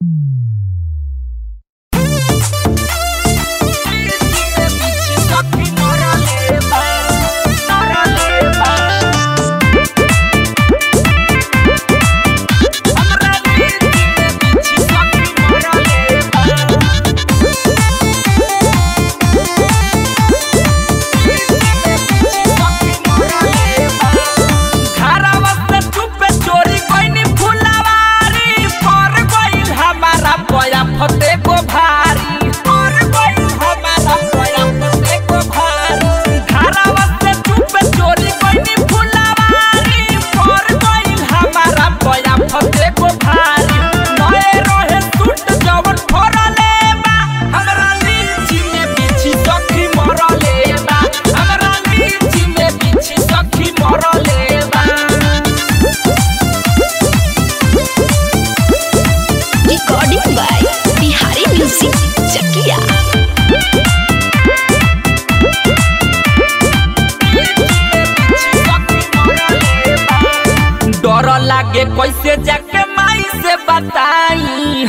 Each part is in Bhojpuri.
लागे कैसे जाके माई से बताई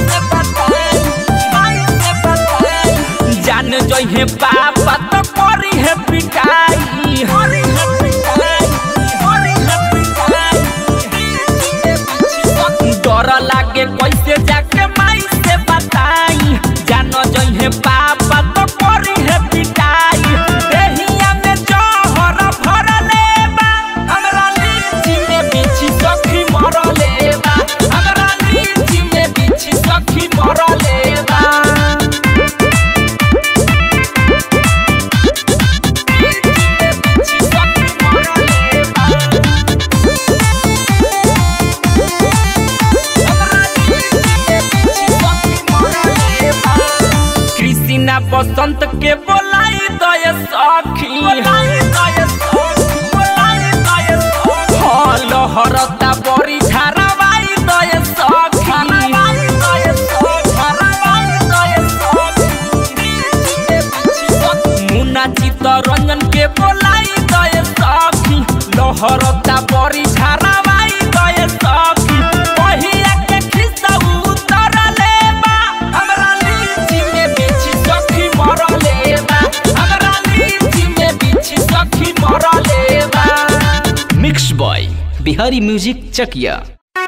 जान जइहे पापा तो करी है पिटाई डर लागे कैसे जाके माई से बताई जान जइहे पापा तो करी है पिटाई देहिया में जहर भरले बा हमरा लीची में बिछी सखी मरले बा हमरा लीची में बिछी सखी मरले बा कृष्णा बसंत के बोलाई दय सखी हल हरता बड़ी धारावाई दय सखी मुन्ना चित्तरंजन के बोलाई दय सखी लहरता बड़ी धारावाई दय सखी पहिया के खिस्सा उतरले बा हमरा लीची में बिछी सखी मरले बा हमरा लीची में बिछी सखी मरले बा mix by Bihari music Chakia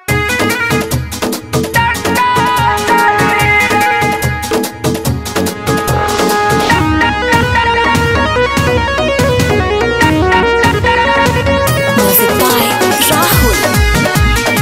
Music by Rahul.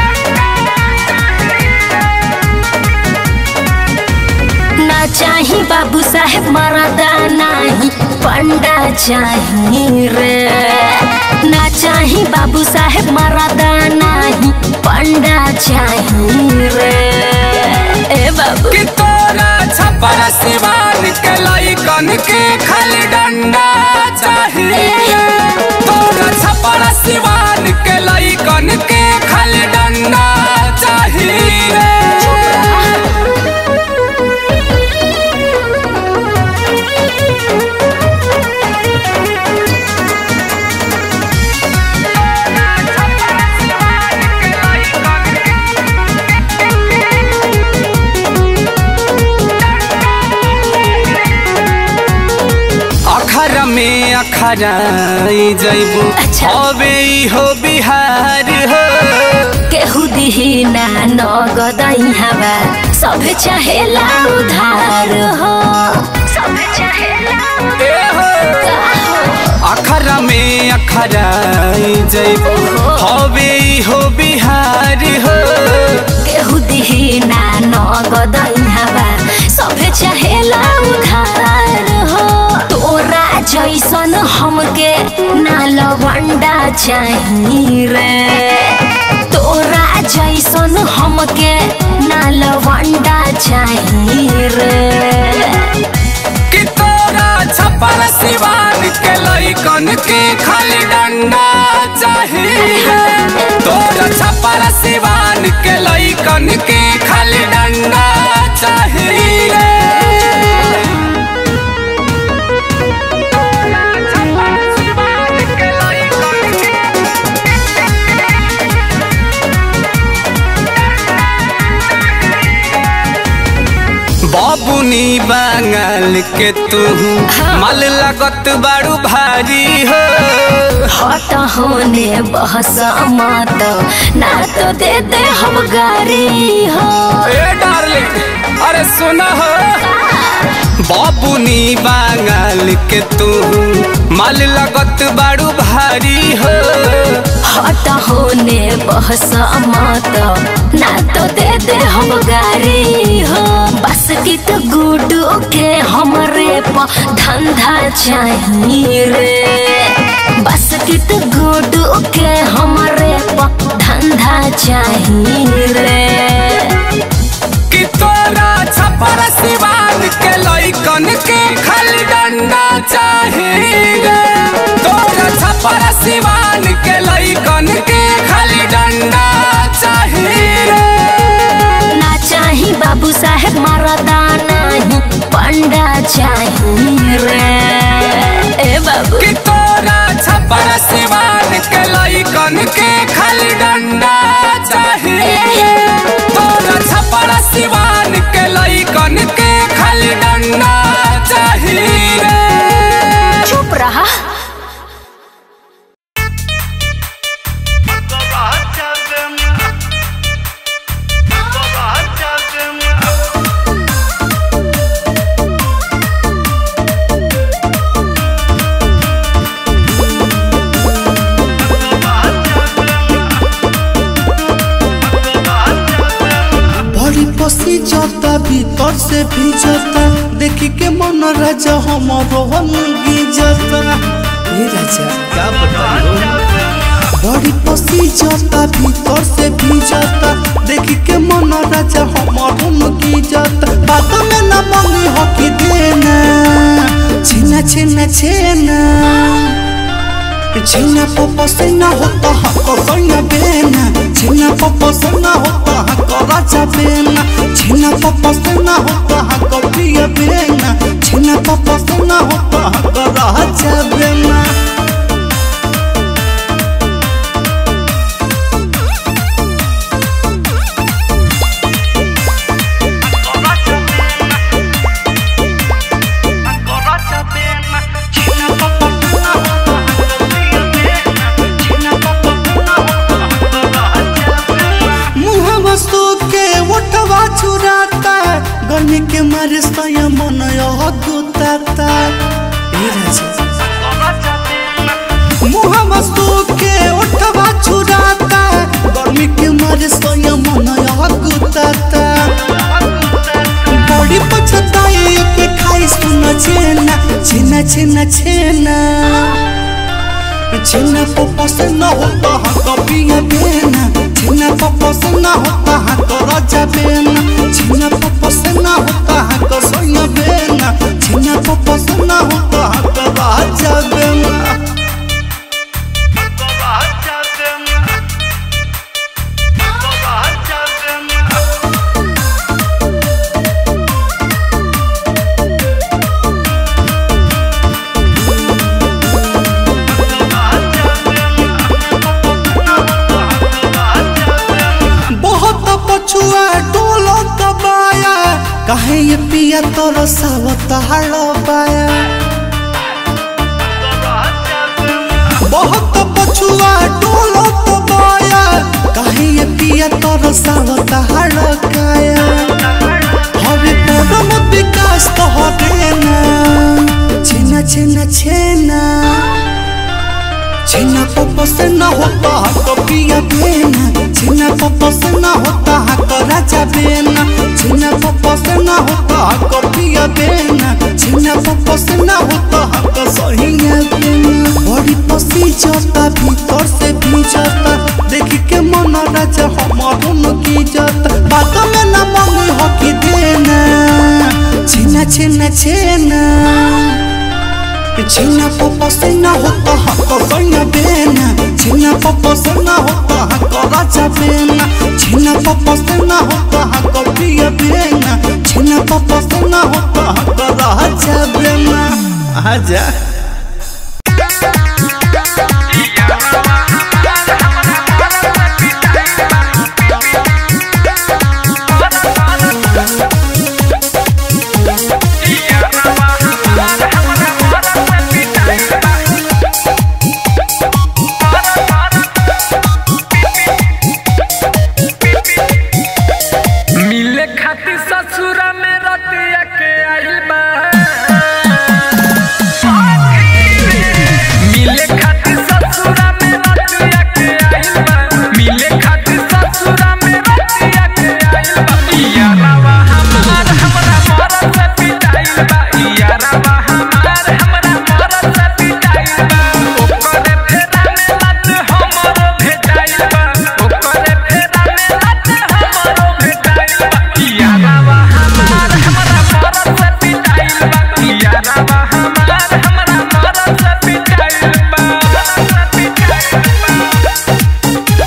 ना चाही बाबू साहेब मरदा नाही पंडा चाही रे ना चाही बाबू साहेब मरदा नाही पंडा चाही रे ए बाबू कि तोरा छपर सिवान के लइकन के खाली डंडा चाहिए तोरा छपर सिवान के लइकन के खाली डंडा चाहिए अखर में अखराई जैबू अच्छा। अबे हो बिहार हो केहू दिही ना नगदई हवा सब चाहेला उधार हो सब चाहेला ए हो उधार हो अखर में अखराई जैबू हबे हो बिहार हो केहू दिही ना नगदई हवा सब चाहेला उधार हो तोरा जैसन हमके ना लवंडा चाही रे तोरा जैसन हमके ना लवंडा चाही रे कि तोरा छपर सिवान के लइकन के खाली डंडा चाहिए तोरा छपर सिवान के लइकन के खाली डंडा चाहिए बबुनी बांगाल के तू माल लागत बाड़ू भारी हो हट होने बहस मत ना तो दे दे हम गारी हो ए डार्लिंग अरे सुना हो बबुनी बांगाल के तू माल लागत बाड़ू भारी हो हट होने बहस मत ना तो दे दे हम गारी हो बस की तो गुडू के हमरे प धंधा चाहिए रे बस की तो गुडू के हमरे प धंधा चाहिए रे कि तोरा छपर सिवान के लइकन के खाली डंडा चाहिए तोरा छपर सिवान के लइकन के खाली डंडा चाहिए ना चाही बाबू साहेब मरदा नहीं पंडा चाहिए रे ए बाबू कि तोरा छपर सिवान के लइकन के खाली डंडा चाहिए तोरा छपर सिवान के लइकन के खाली डंडा चाहिए चुप रहा बड़ी पसी जाता भीतर से भी जाता देखी के मन राजा हमारो हंगी जाता ये राजा क्या बताइयो बड़ी पसी जाता भीतर से भी जाता देखी के मन राजा हमारो हंगी जाता बात में ना मंगी हो कि देना छीना छीना छीना छीना पप्पा से ना होता हको सोना बेना छीना पप्पा से ना होता हको राजा बेना छीना पप्पा से ना होता हको प्रिय बेना छीना पप्पा से ना होता हको राजा बेना मुँह वस्तु के उठवा चुराता गनी के मारे सया मन यह गुताता ए राजा मुँह वस्तु के उठवा चुराता गर्मी के मारे सया मन यह गुताता बड़ी पछताई के खाई सुन छेना छेना छेना छेना छेना पप्पा से न होता हाँ कपिया बेना छेना पप्पा से न होता हाँ तो राजा बेना छेना पप्पा से न होता हाँ तो सोया बेना छेना पप्पा से न होता हाँ तो राजा बेना बहुत पछुआ डोलो दबाया काहे ये पिया तोर सावत हालो बाया बहुत पछुआ डोलो दबाया काहे ये पिया तोर सावत हालो काया हवे परम विकास तो हवे ना छेना छेना छेना छीना पप्पा से न होता हको पिया बेना छीना पप्पा से न होता हको राजा बेना छीना पप्पा से न होता हको पिया बेना छीना पप्पा से न होता हको सहिया बेना बड़ी पसी जाता भीतर से भी जाता देखी के मन राजा हमारो न की जाता बात में न मंगी हो कि देना छीना छीना छीना छीना पप्पा से ना होता हको सोना बेना छीना पप्पा से ना होता हको राजा बेना छीना पप्पा से ना होता हको प्रिय बेना छीना पप्पा से ना होता हको राजा बेना आजा Thank खातिर ससुरा में रतिया के आइल बा मिले खातिर ससुरा में रतिया के आइल बा मिले खातिर ससुरा में रतिया के आइल बा यारावा हमार हमरा मरद से पिटाइल बा यारावा हमार हमरा मरद से पिटाइल बा ओकरे फेरा में लत हमरो भेटाइल बा ओकरे फेरा में लत हमरो भेटाइल बा यारावा हमार हमरा मरद से पिटाइल बा यारावा हमार हमरा मरद से पिटाइल बा पिटाइल बा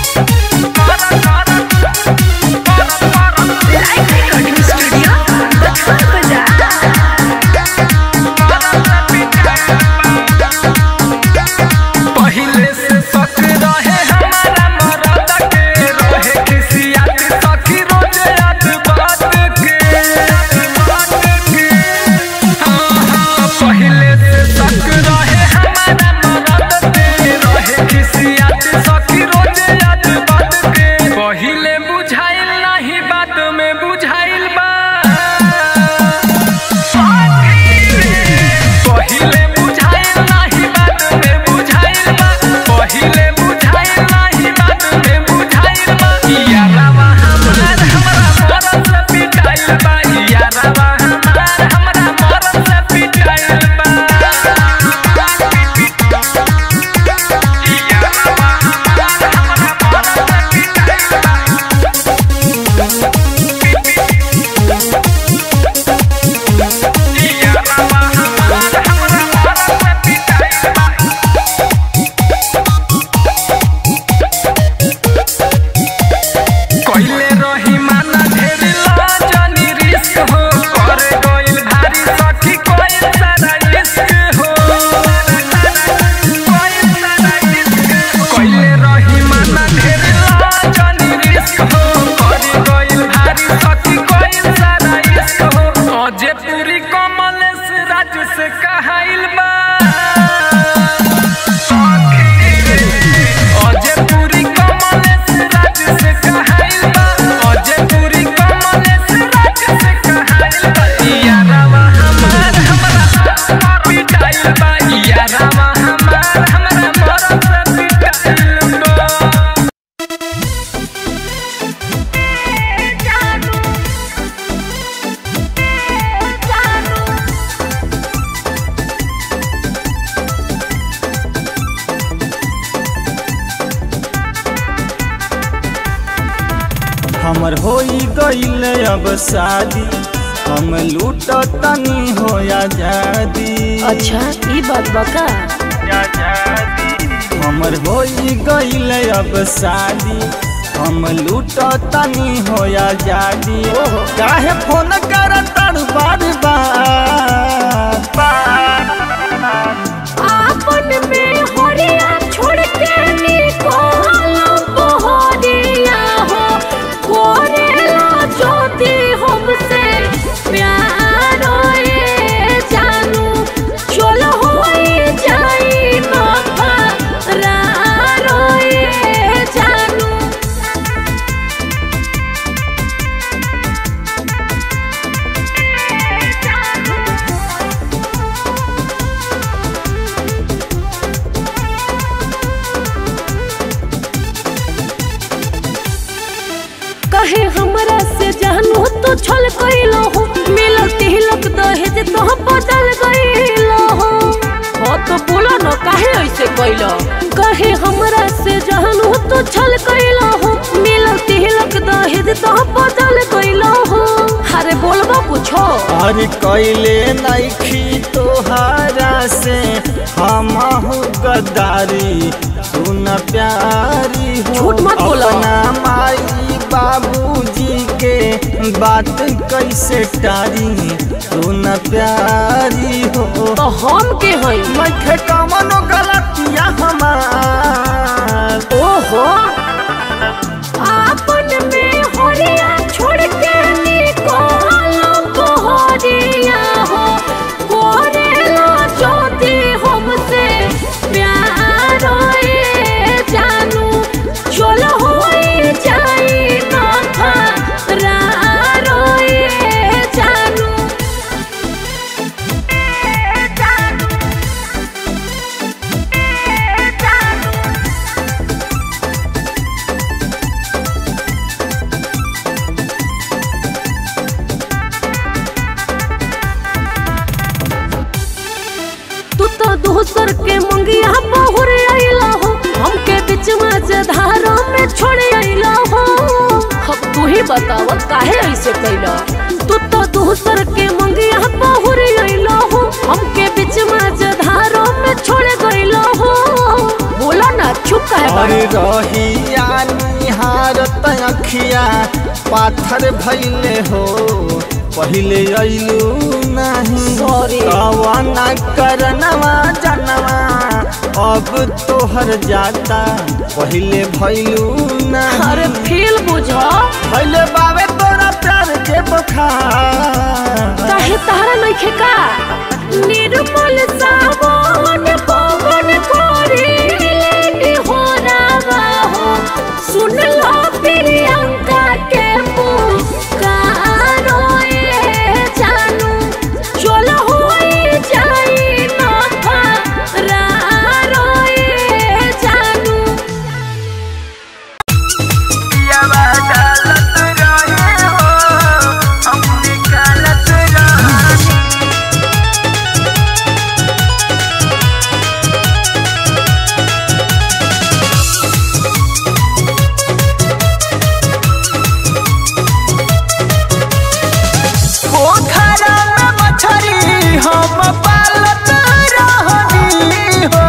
पहिले से शक रहे हमारा मरद के रहे खिसियात सखी रोज याद बात के बात के हाँ हाँ पहिले से शक रहे हमारा मरद के रहे खिसियात सखी रोज याद बात के पहिले बुझाइल नहीं बात में बुझाइल बा पहिले बुझाइल नाही बात में बुझाइल बा पहिले बुझाइल नाही बात में बुझाइल बा यारावा हमार हमरा मरद से पिटाइल बा यारावा हमार हमरा मरद से पिटाइल बा यारावा हमार हमरा मरद से पिटाइल बा यारावा हमार हमरा मरद से पिटाइल बा कइले रही माना ढेर लाजनी रिस्क हो करे गइल भारी सखी कोई सारा इश्क हो कइले रही माना ढेर लाजनी रिस्क हो करे गइल भारी सखी कोई सारा इश्क हो अजे पूरी कमलेश राज से कहाइल बा अजे पूरी कमलेश राज से कहाइल बा अजे पूरी कमलेश राज से कहाइल बा यारावा हमार हमरा पिटाइल बा यारावा हमार हमरा मरद से पिटाइल बा हमर होई गईल अब शादी हम लूट तनी हो आजादी अच्छा ई बात बका हमर होई गईल अब शादी हम लूट तनी हो आजादी काहे फोन कर तड़ बार बार आपन में हरिया छोड़ के निकल बहरिया हो कोरेला ज्योति हमसे प्यार ए जानू चल होई जाई ना फरार ए जानू कहे हमरा से जानू तो छल कइलो हो मिलल तिलक दहेज तो बदल गइलो हो हो तो बोलो न काहे ऐसे कइलो कहे हमरा से जानू तो छल कइलो हो मिलल तिलक दहेज तो बदल गइलो हो अरे बोलबो कुछो अरे कैले नैखी तोहारा से हमहु गद्दारी सुन प्यारी हो झूठ मत बोलो। अपना माई बाबूजी के बात कैसे टारी सुन प्यारी हो तो हम के हई मैं कमनो गलतिया हमार ओहो आपन में हरिया छोड़ के निकल बहरिया हो कोरेला ज्योति हमसे प्यार ए जानू चल होई जाई ना फरार ए ही बताव काहे ऐसे कैला तू तो दूसर के मंगिया बहुर अइलो हो हमके बीच में जधारो में छोड़ गइलो हो बोला ना चुप काहे अरे बाड़ी? रहिया निहारत अखिया पाथर भइले हो पहिले अइलू नहीं Sorry. कवना करनवा जनवा अब तोहर जाता पहिले भइलू नहीं अरे फील बुझो पहिले बावे तोरा प्यार के बखार काहे तारा नइखे का निर्मल सावन पवन कोरी हो रावा हो सुन लो प्रियंका के पुकारो ए जानू चलो होई जाई ना रारो ए जानू पोखरा में मछरी हम पालत रहनी हो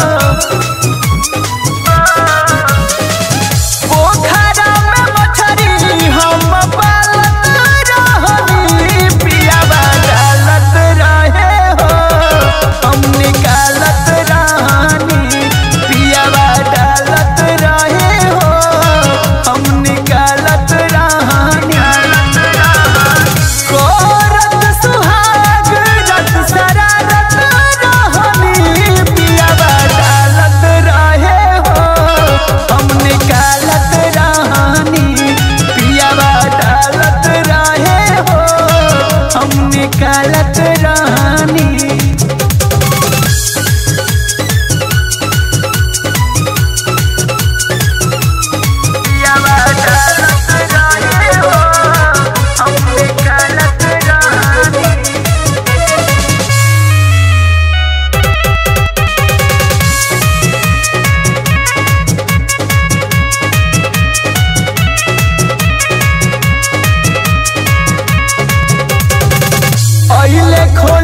पोखरा में मछरी हम पालत रहनी पियावा डालत रहे हो हम निकालत रहनी पियावा डालत रहे हो हम निकालत रहनी कोरत सुहाग रत सरारत रहनी पियावा डालत रहे हो हम निकालत रहनी पियावा डालत रहे हो हम निकालत रहनी पियावा डालत रहे हो हम निकालत रहनी अइले खो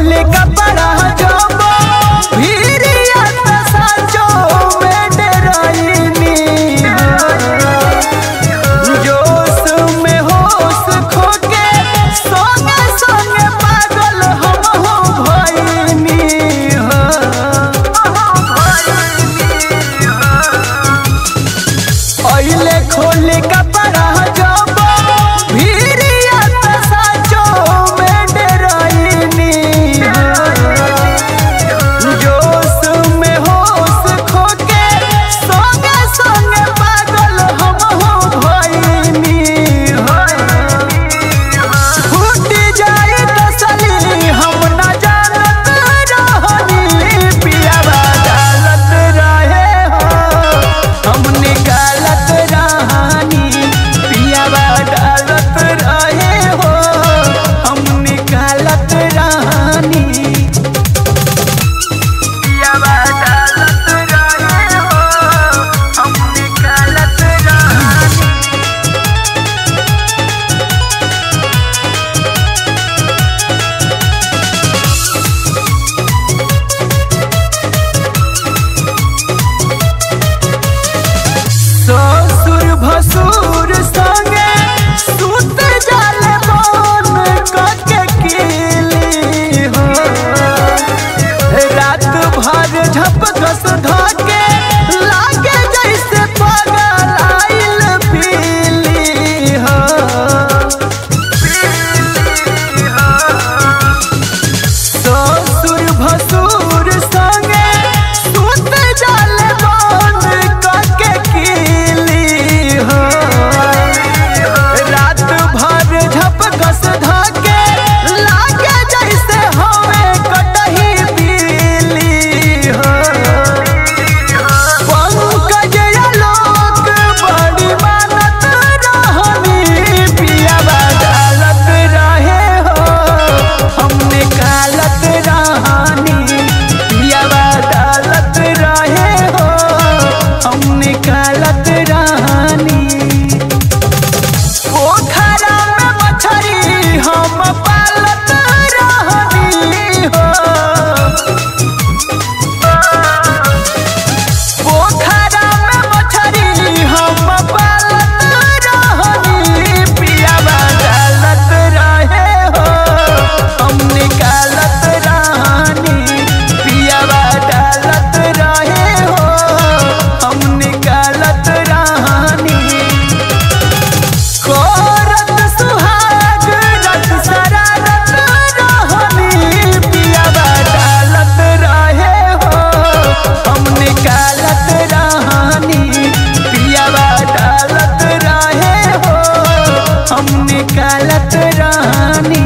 जवानी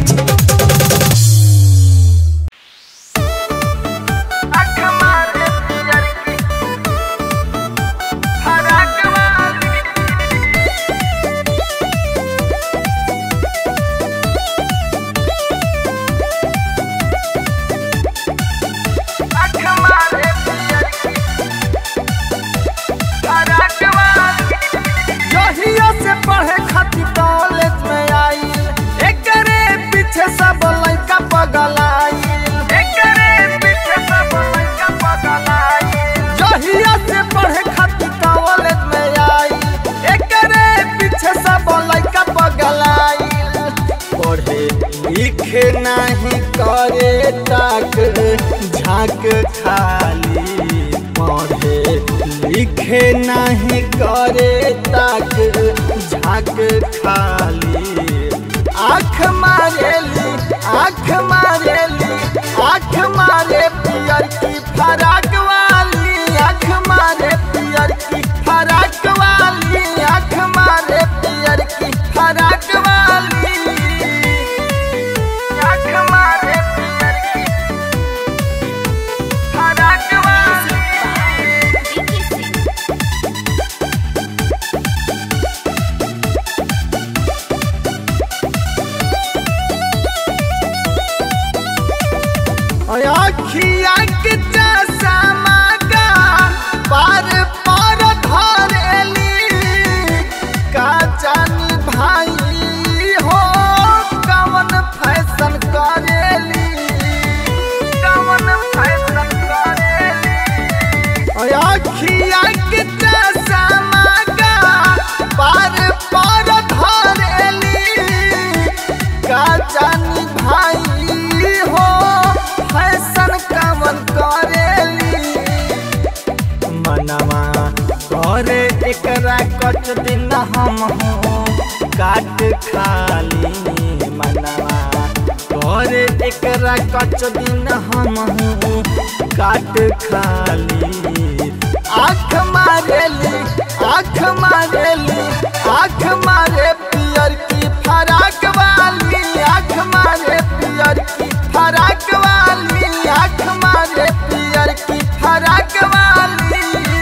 जहिया से पढ़े खातिर कॉलेज में आई एकरे पीछे सब लड़का पगल आई एकरे पीछे सब लड़का पगल आई जहिया से पढ़े खातिर कॉलेज में आई एकरे पीछे सब लड़का पगल आई पढ़े लिखे नहीं करे तक झांक खाली पढ़े लिखे नहीं करे तक झांक खाली आँख मारेली आँख मारेली आँख मारे पियर की फराक वाली आँख मारे पियर की फराक वाली आँख मारे पियर की फराक वाली आँख मारे पियर की फराक वाली अखिया के चश्मा का पार पार धरेली का जानी भाई हो कवन फैशन करेली कवन फैशन करेली अखिया के चश्मा का पार पार धरेली का जानी भाई हो फैशन कवन करेली मनवा करे एकरा कच दिन हम हो काट खाली मनवा करे एकरा कच दिन हम हो काट खाली आँख मारेली आँख मारेली आँख मारे पियर की फराक वाली आँख मारे पियर की फराक वाली आँख मारे पियर की फराक वाली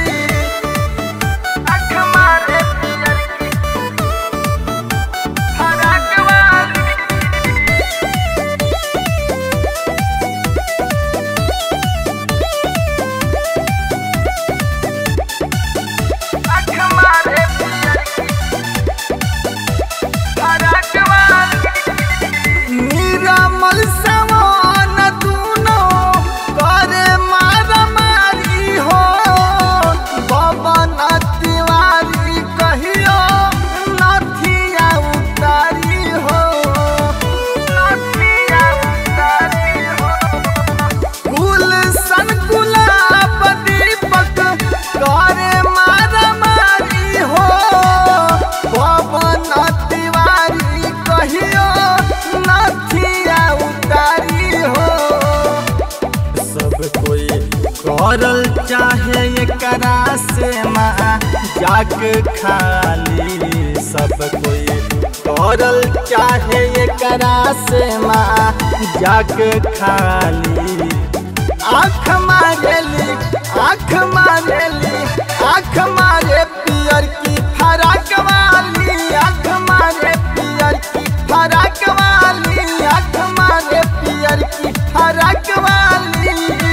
आँख मारे पियर की फराक वाली आँख मारे पियर की फराक वाली निरामल समान दूनो करे मारा मारी हो पवन तिवारी कहियो नथिया उतारी हो नथिया उतारी हो गुलशन गुलाब दीपक करे मारा मारी हो पवन तिवारी कहियो नथिया उतारी हो सब कोई करल चाहे एकरा से माँ जाग खाली सब कोई करल चाहे एकरा से माँ जाग खाली आँख मारेली आँख मारेली आँख मारे पियर की फराक वाली आँख मारे पियर की फराक वाली आँख मारे पियर की फराक वाली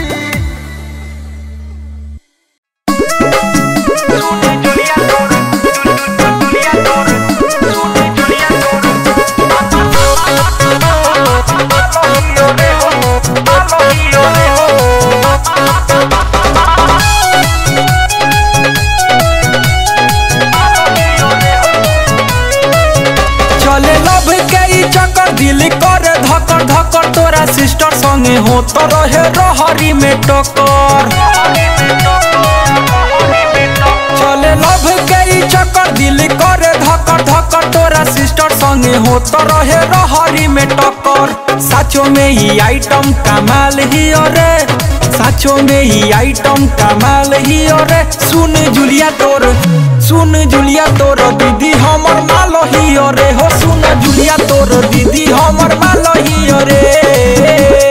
चले लब के ई चक्कर दिल कर धकर धकर तोरा सिस्टर संगे हो तो रहे रहरी में टक्कर चले लब के ई चक्कर दिल कर धकर धकर तोरा सिस्टर संगे हो तो रहे रहरी में टक्कर साचो में ही आइटम कमाल ही रे साचो में ही आइटम कमाल ही रे सुन जुलिया तोर सुन जुलिया तोर दीदी हमर मालो ही रे हो सुन जुलिया तोर दीदी हमर मालो ही रे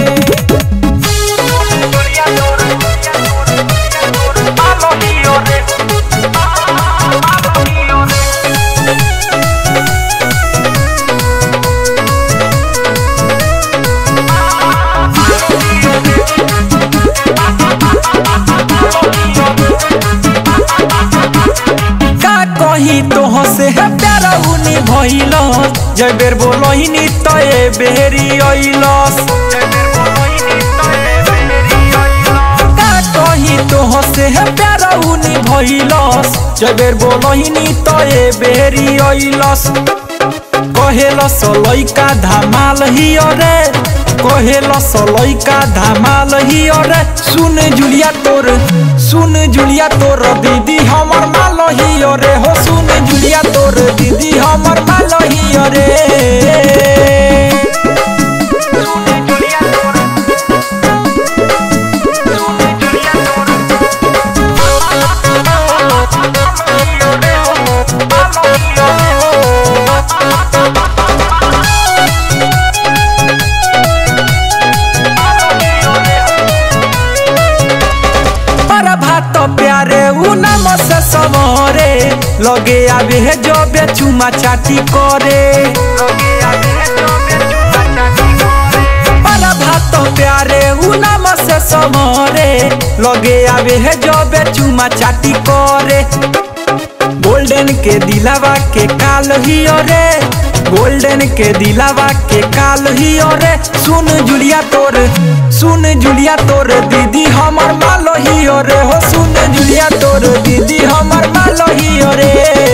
का कही तोह से है प्यारा उनी भइल जय बेर बोलहिनी तय बेरी अइलस का कही तोह से है प्यारा उनी भइलस जय बेर बोलहिनी तय बेरी अइलस कहेल सलैका धमाल ही रे कहेल सलैका धमाल ही रे सुन जुलिया तोर सुन जुलिया तोर दीदी हमर माल ही रे हो सुन जुलिया तोर दीदी हमर माल ही रे पर भात प्यारे उ नाम से सवरे लगे आवे है जो बेचुमा चाटी करे पर भात प्यारे उ नाम से सवरे लगे आवे है जो बेचुमा चाटी करे गोल्डन के दिलावा के काल ही रे गोल्डन के दिलावा के काल ही रे सुन जुलिया तोर सुन जुलिया तोर दीदी हमर मालो ही रे हो सुन जुलिया तोर दीदी हमर मालो ही रे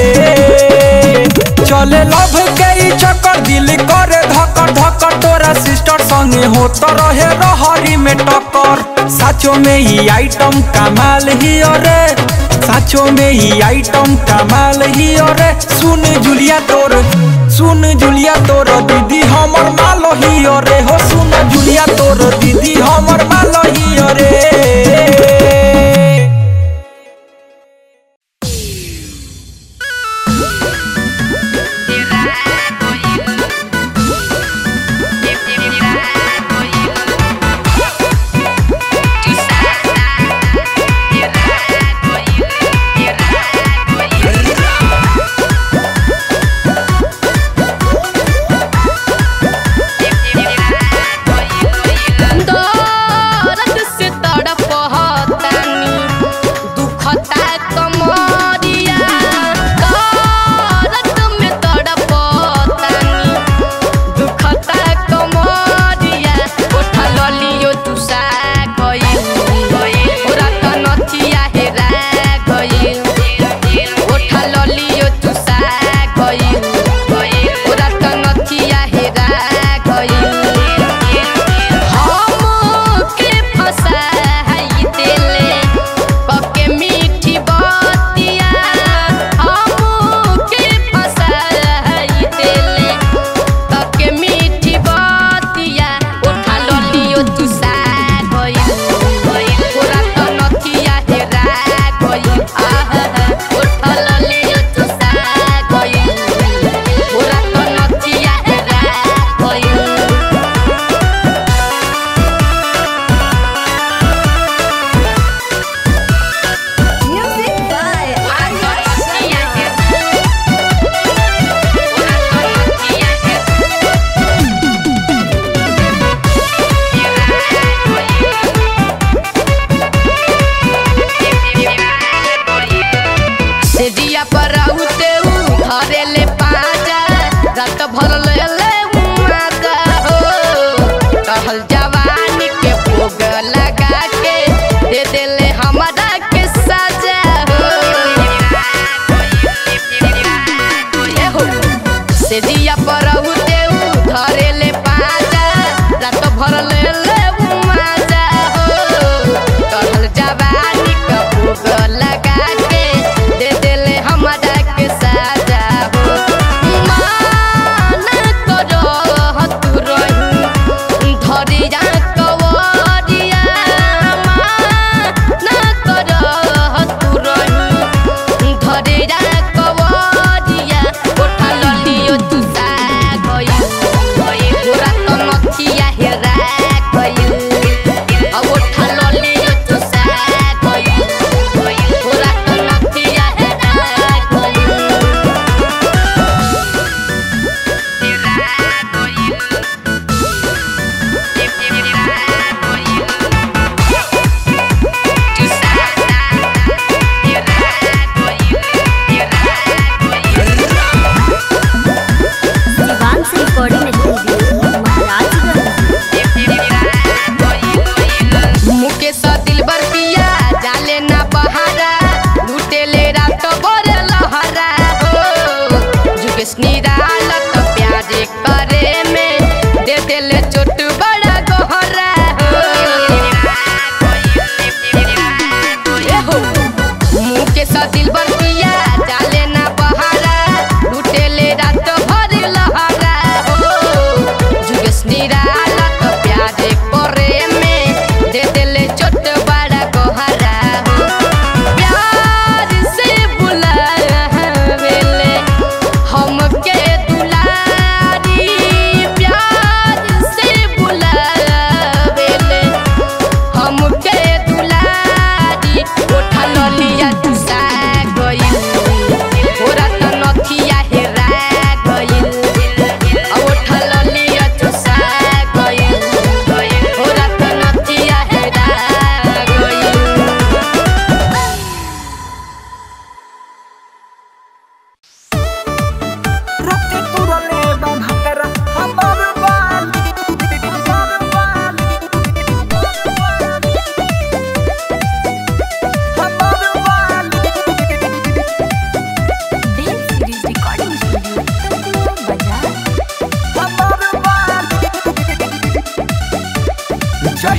चले लभ के ई चक्कर दिल करे धक्कर धक्कर तोरा सिस्टर संगे हो तो रहे रहरी में टक्कर साचो में ही आइटम कमाल ही रे साचो में ही आइटम कमाल ही रे सुन जुलिया तोर सुन जुलिया तोर दीदी हमर मालो ही रे हो सुन जुलिया तोर दीदी हमर मालो ही रे दो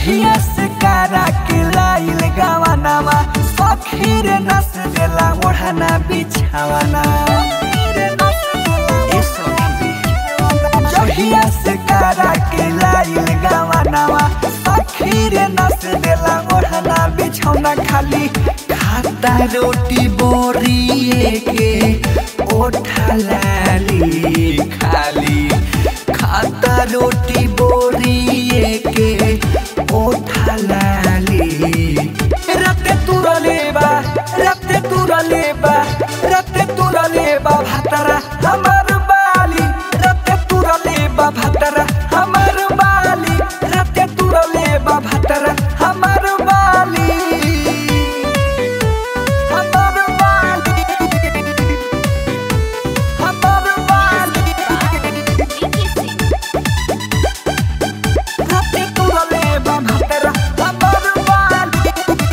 जहिया से कारा के लाइल गवानावा सखीर नस देला ओढ़ना बिछावाना ए सखी जहिया से कारा के लाइल गवानावा सखीर नस देला ओढ़ना बिछौना खाली खाता रोटी बोरिए के ओठा लाली खाली खाता रोटी बोरिए के ओठा लाली रते तुरले बा रते तुरले बा रते तुरले बा भातरा हमर बाली रते तुरले बा भातरा हमर बाली रते तुरले बा भातरा हमर बाली हमर बाली हमर बाली रते तुरले बा भातरा हमर बाली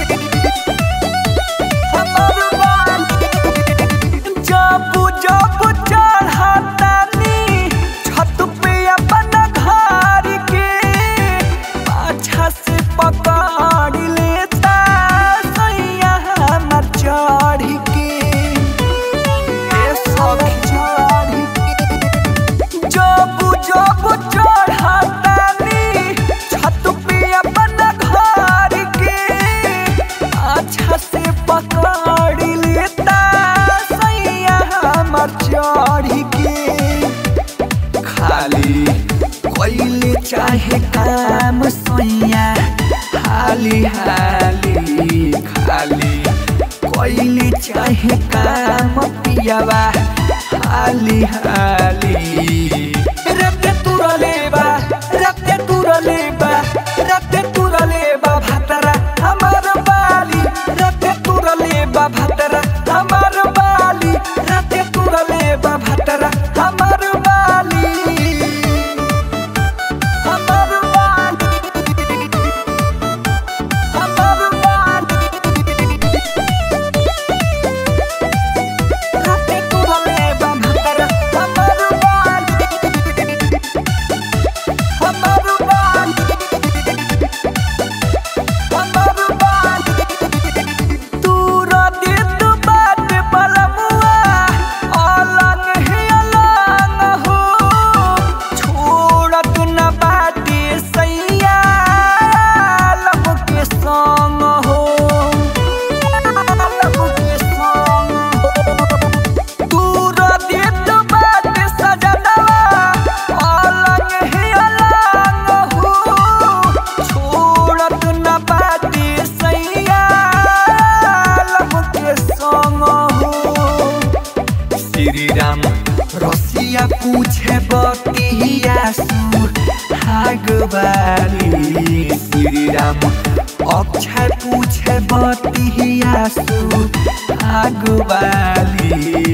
हमर बाली जब जब चढ़तानी छत पे अपन घर के पाछा से पकड़ लेता सैया हमर चढ़ के ए सखी चढ़ के जब जब चढ़तानी छत पे अपन घर के अच्छा से पकड़ लेता सैया हमर चढ़ के खाली कोइले चाहे काम सैया हाली हाली खाली कोइले चाहे काम पियावा हाली हाली रते तुरले बा रते तुरले बा रते तुरले बा भातरा हमर बाली रते तुरले बा भातरा हमर बाली रते तुरले बा भातरा हमर बाली हमर बाली हमर बाली रते तुरले बा भातरा हमर बाली हमर बाली हमर बाली तू रते तू बात बलमुआ अलग ही अलग हो छोड़त न बाटे सैया लब के संग हो लब के संग हो तू रते तू बात सजनवा अलग ही अलग हो छोड़त न बाटे सैया लब के संग हो श्री राम रसिया पूछे बतिया सुर भागवाली श्री राम अक्षय पूछे बतिया सुर भागवाली